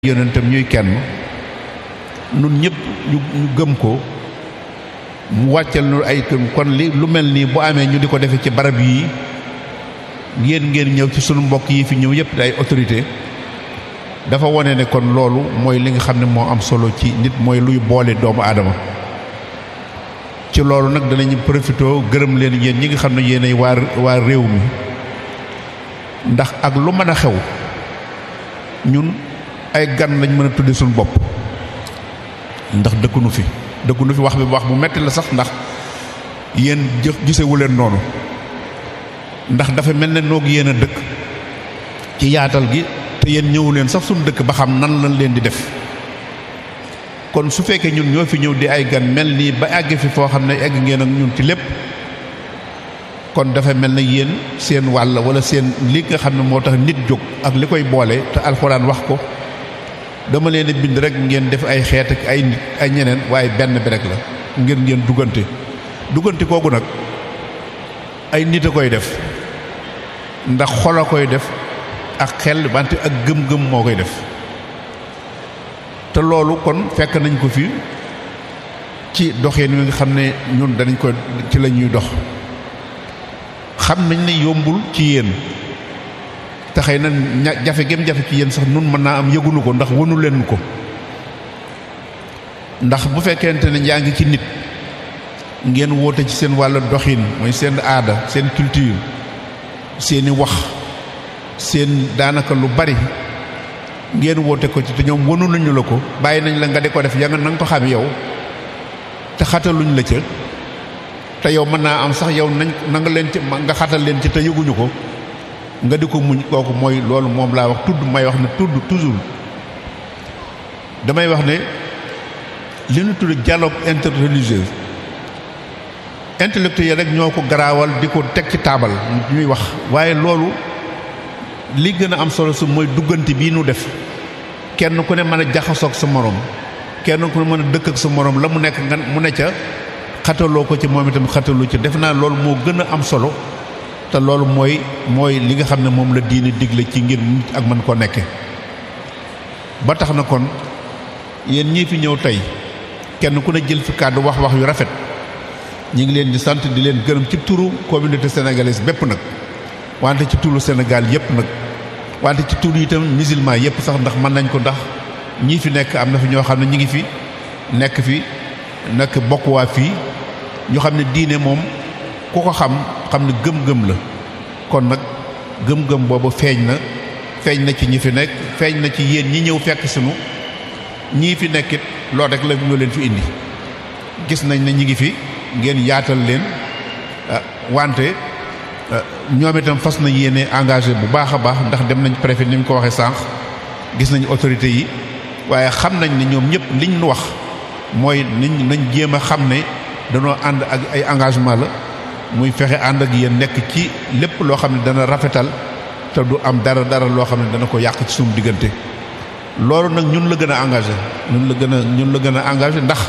yonentam ñuy kenn nun ñëpp ñu ñu gëm ko mu wàccal nu ay kon li lu mel nii bu amee ñu di ko defee ci barab yii ngeen ngeen ñëw ci sunu mbokk yi fi ñëw yëpp di ay autorité dafa wone ne kon loolu mooy li nga xam ne moo am solo ci nit mooy luy boole doomu aadama ci loolu nag danañu profité gërëm leen yéen ñi nga xam ne yéenay waa waa réew mi ndax ak lu mën a xew ñun ay gan lañ mën a tudde suñu bopp ndax dëkkunu fi dëkkunu fi wax bi wax bu metti la sax ndax yéen jë gisewu leen noonu ndax dafa mel ne noog yéen a dëkk ci yaatal gi te yéen ñëwu leen sax suñu dëkk ba xam nan lañ leen di def kon su fekkee ñun ñoo fi ñëw di ay gan mel nii ba àgg fi foo xam ne egg ngeen ak ñun ci lépp kon dafa mel ne yéen seen wàll wala seen li nga xam ne moo tax nit jóg ak li koy boole te alxuraan wax ko dama leen a bind rek ngeen def ay xeet ak ay nit ay ñeneen waaye benn bi rek la ngir ngeen duggante duggante kooku nag ay nit a koy def ndax xol a koy def ak xel wante ak gëm-gëm moo koy def te loolu kon fekk nañ ko fi ci doxeen wi nga xam ne ñun danañ ko ci la ñuy dox xam nañ ne yombul ci yéen te xëy na ña jafe gem jafe ci yéen sax nun mën naa am yëgunu ko ndax wënu leen ko ndax bu fekkente ne yaa ngi ci nit ngeen woote ci seen wàllu doxin mooy seen aada seen culture seeni wax seen daanaka lu bari ngeen woote ko ci te ñoom wënu nañu la ko bàyyi nañ la nga di ko def ya nga nanga ko xam yow te xataluñ la ca te yow mën naa am sax yow nañ na nga leen ci nga xatal leen ci te yëguñu ko nga di ko muñ kooku mooy loolu moom laa wax tudd may wax ne tudd toujours damay wax ne li ñu tudd dialogue interreligieux intellectuel rek ñoo ko garaawal di ko teg ci taabal ñuy wax waaye loolu li gën a am solo su mooy duggante bii nu def kenn ku ne mën a jaxasoog sa morom kenn ku ne mën a dëkk ak sa morom la mu nekk nga mu ne ca xataloo ko ci moom itam xatalu ci def naa loolu moo gën a am solo te loolu mooy mooy li nga xam ne moom la diine digle ci ngir nit ak mën ko nekke ba tax na kon yéen ñii fi ñëw tey kenn ku ne jël fi kàddu wax wax yu rafet ñi ngi leen di sant di leen gërëm ci turu communauté sénégalaise bépp nag wante ci turu Sénégal yëpp nag wante ci turu itam musulman yëpp sax ndax mën nañ ko ndax ñii fi nekk am na fi ñoo xam ne ñi ngi fi nekk fi nekk bokk waa fii ñu xam ne diine moom ku ko xam xam ne gëm-gëm la kon nag gëm-gëm boobu feeñ na feeñ na ci ñi fi nekk feeñ na ci yéen ñi ñëw fekk sunu ñii fi nekkit loolu rek la ñoo leen fi indi gis nañ ne ñi ngi fi ngeen yaatal leen wante ñoom itam fas nañ yéene engagé bu baax a baax ndax dem nañ préfet ni mu ko waxee sànq gis nañ autorité yi waaye xam nañ ne ñoom ñëpp liñ nu wax mooy niñ nañ jéem a xam ne danoo ànd ak ay engagement la muy fexe ànd ak yéen nekk ci lépp loo xam ne dana rafetal te du am dara dara loo xam ne dana ko yàq ci suñu diggante loolu nag ñun la gën a engagé ñun la gën a ñun la gën a engagé ndax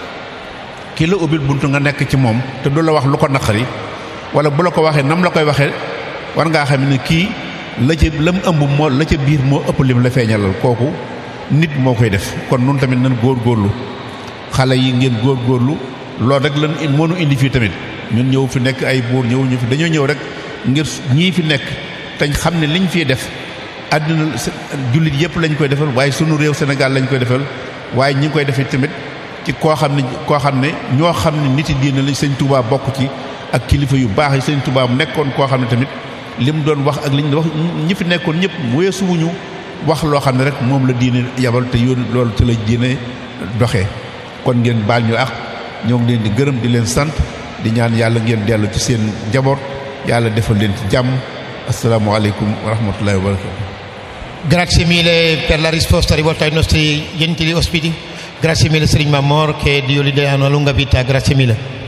ki la ubbil buntu nga nekk ci moom te du la wax lu ko naqari wala bu la ko waxee nam la koy waxee war ngaa xam ne kii la ca lam ëmb moo la ca biir moo ëpp lim la feeñalal kooku nit moo koy def kon nun tamit nan góorgóorlu xale yi ngeen góorgóorlu loolu rek lan moo nu indi fii tamit ñun ñëw fi nekk ay buur ñëw ñu fi dañoo ñëw rek ngir ñii fi nekk te xam ne liñ fiy def àddina jullit yëpp lañ koy defal waaye sunu réew Sénégal lañ koy defal waaye ñi ngi koy defee tamit ci koo xam ne koo xam ne ñoo xam ne nit yi diine lañ sëñ Touba bokk ci ak kilifa yu baax yi sëñ Touba nekkoon koo xam ne tamit li mu doon wax ak li ñu wax ñi fi nekkoon ñëpp weesuwuñu wax loo xam ne rek moom la diine yabal te yoon loolu ci la diine doxee kon ngeen baal ñu ak ñoo ngi leen di gërëm di leen sant di ñaan yàlla ngeen dellu ci seen njaboot yàlla defal leen ci jàmm asalaamaaleykum wa rahmatullahi wa barakatu Grazie mille per la risposta rivolta ai nostri gentili ospiti. Grazie mille Serigne Mamor che Dio gli dia una lunga vita. Grazie mille.